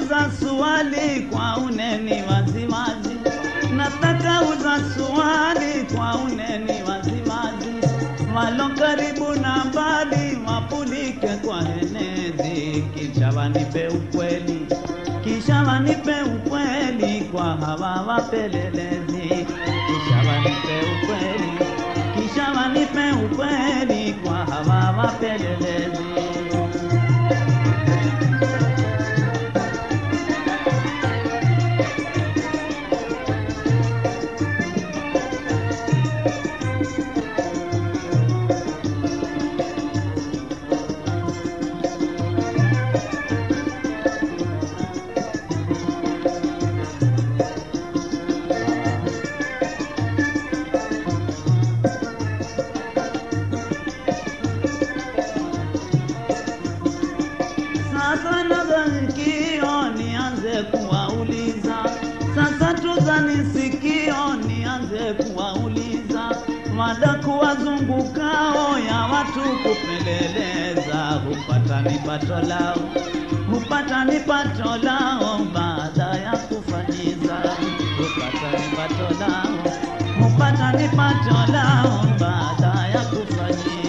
uza swali kwa uneni waziwazi, nataka uza swali kwa uneni waziwazi, walo karibu na mbali wapulike kwa henezi, kisha wanipe ukweli, kisha wanipe ukweli kwa hawa wapelelezi, kisha wanipe ukweli, kisha wanipe ukweli kwa hawa wapelelezi. Sasa nadhani sikio nianze kuwauliza, sasa tuzani sikio nianze kuwauliza, mada kuwazungukao ya watu kupeleleza, hupata ni pato lao, hupata ni pato lao baada ya kufanyiza, hupata ni pato lao, hupata ni pato lao baada ya kufanyiza.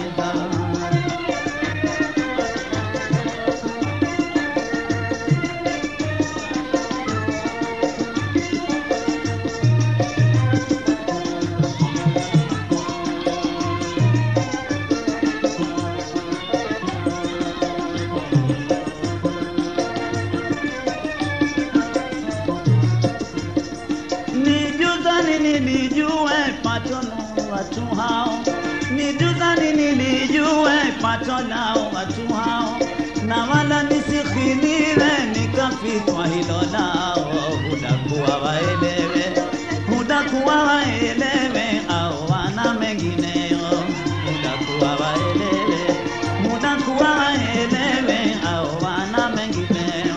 Nijuzani nilijue pato la watu hao, nijuzani nilijue pato la watu hao, na wala nisikhiniwe nikafitwa hilo lao, hudakuwa waelewe, hudakuwa waelewe au wana mengineyo, hudakuwa waelewe, hudakuwa waelewe au wana mengineyo.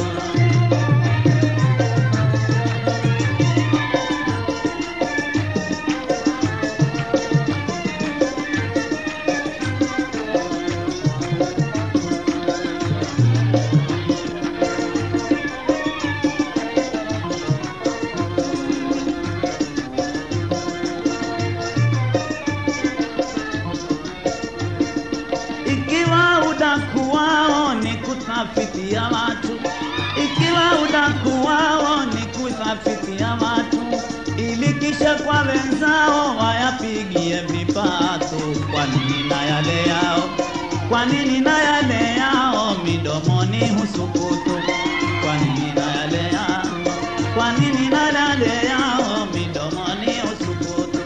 Ikiwa udaku wao ni kutafitia watu, ikiwa udaku wao ni kutafitia watu, ili kisha kwa wenzao wayapigie vipato. Kwa nini na yale yao, kwa nini na yale yao midomoni husukutu? Kwa nini na yale yao, kwa nini na yale yao midomoni husukutu?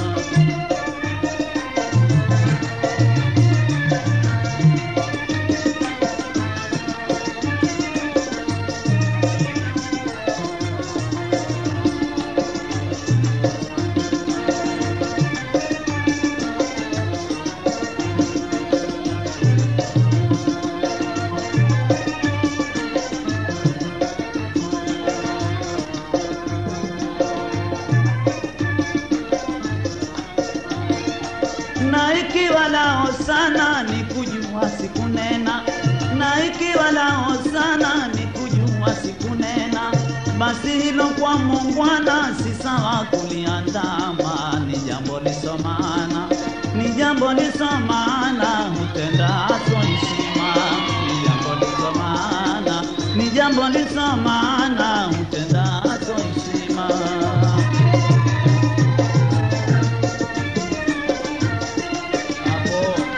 na ikiwa lao sana ni kujua sikunena, na ikiwa lao sana ni kujua sikunena, basi hilo kwa mungwana si sawa kuliandama, ni jambo lisomana, ni jambo lisomana, hutenda aso heshima, ni jambo lisomana, ni jambo lisomana, hutenda aso heshima. Hapo.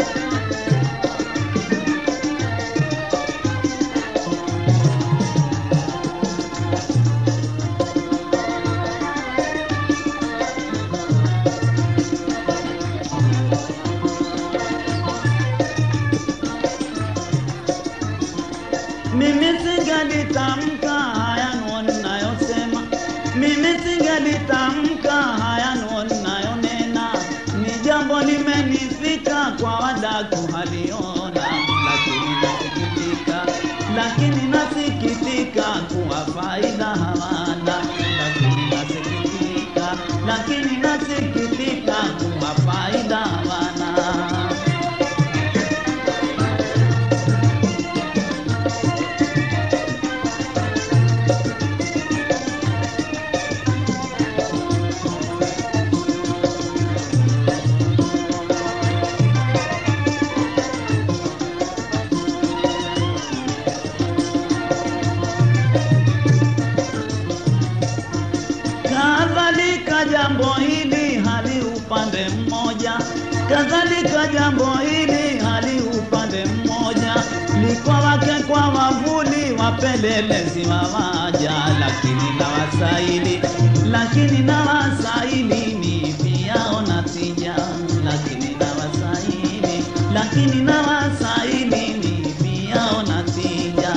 Mimi singalitamka haya ninayosema, mimi singalitamka haya ninayonena, ni jambo limenifika kwa wadaku haliona, lakini nasikitika, lakini nasikitika kuwa faida hawana, lakini nasikitika, lakini nasikitika kuwa faida hawana. jambo hili hali upande mmoja, kadhalika jambo hili hali upande mmoja, liko wake kwa wavuli wapelelezi wawaja, lakini na wasaili, lakini na wasaili ni vyao na tija, lakini na wasaili, lakini na wasaili ni vyao na tija.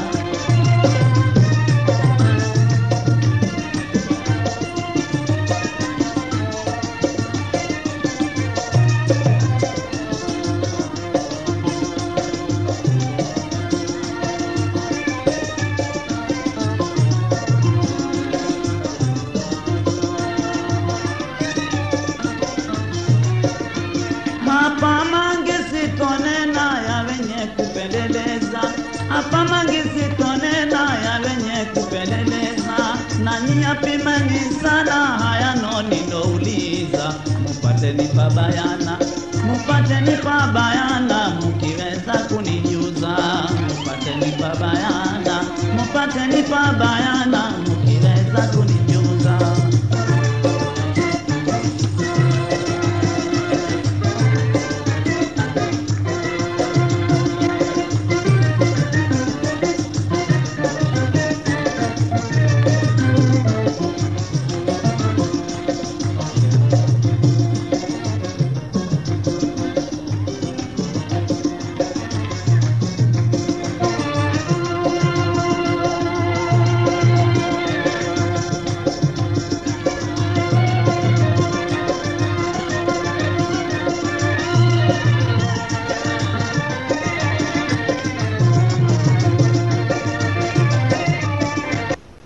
Hapa mange sitonena ya wenye kupeleleza, hapa mange sitonena ya wenye kupeleleza, na nyia pimeni sana haya noni ndouliza, mupate nipa bayana, mupate nipa bayana, mukiweza kunijuza, mupate nipa bayana, mupate nipa bayana,